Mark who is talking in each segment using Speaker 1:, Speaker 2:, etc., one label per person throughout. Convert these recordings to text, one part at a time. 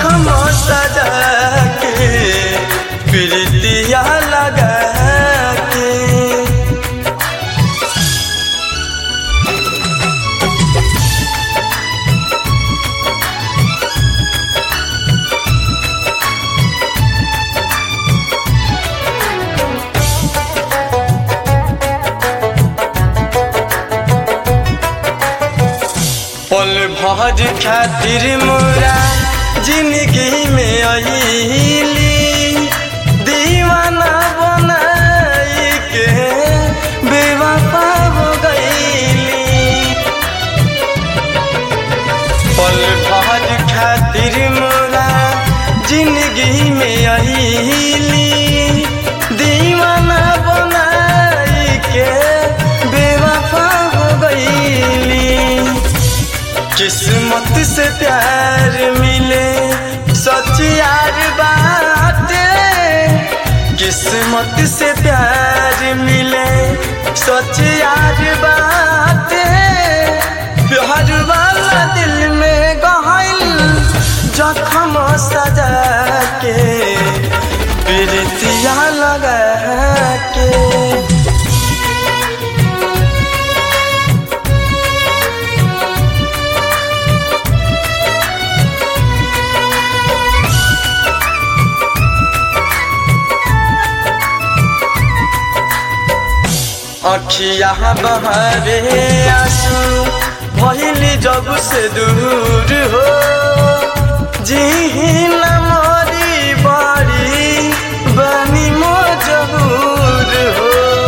Speaker 1: जखम सजा के प्रीतिया लगा के पल भर खातिर मोरा जिंदगी में अली दीवाना बनाई के बेवफा हो गईली पल भर खातिर मोरा जिंदगी में अली दीवाना बनाई के बेवफा हो गईली किस्मत से प्यार मिले सच यार बाटे किस्मत से प्यार मिले सच यार बाटे प्यार वाला दिल में गहल जखम सजा के प्रीतिया लगा के अखिया बहरे आंसू भइली जब से दूर हो जी न मरी बड़ी बनी मजबूर हो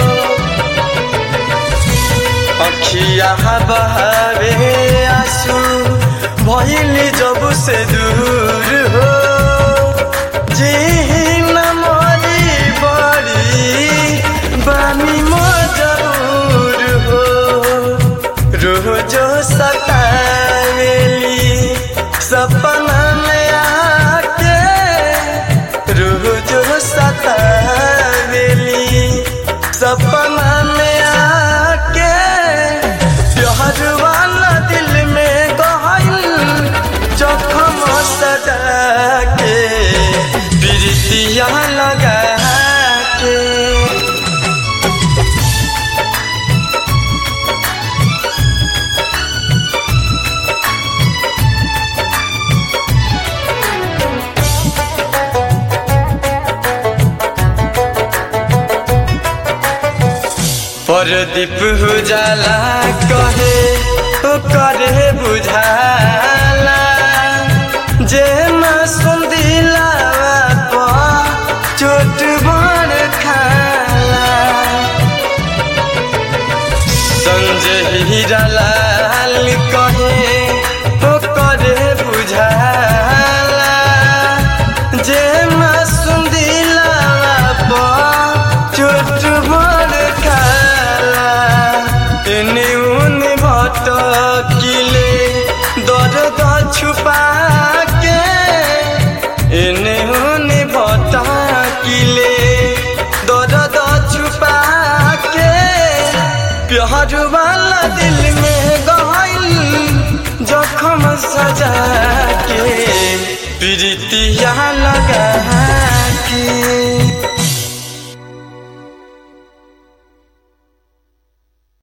Speaker 1: अखिया बहरे आंसू भइली जब से दूर हो जी न मरी बड़ी बनी मजबूर हो रोजो सतावेली सपना में आके रोजो सतावेली सपना में आके प्यार वाला दिल में गहल जखम सजा के प्रीतिया लगा के परदीप उजाला कहे तो करे बुझाला जे न सुंदिला चोट बड़ खाला संजय हीरालाल कहे तो करे बुझाला जे न सुंदिला चोट बड़ खाला एने उने भटकिले दर्द छुपा के एने उने भटकिले दर्द छुपा के प्यार वाला दिल में गहल जखम सजा के प्रीतिया